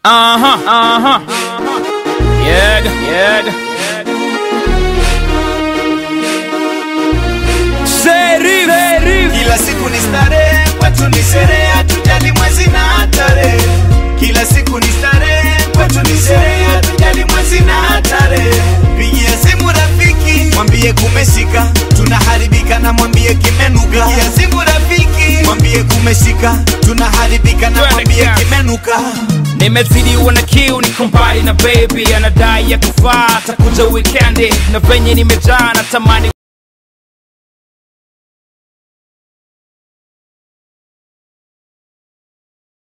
Aha, aha. Yega, yega. Serif, serif. Kila siku ni starehe, kwetu ni sherehe, hatujali mwezi na tarehe. Kila siku ni starehe, kwetu ni sherehe, hatujali mwezi na tarehe. Pigia simu rafiki, mwambie kumeshika, tunaharibika na mwambie kimenuka. Pigia simu rafiki, mwambie kumeshika, tunaharibika na Twende mwambie kazi. kimenuka. nimezidiwa na kiu niko mbali na baby anadai ya kufaa takuja wikendi na venye nimejaa natamani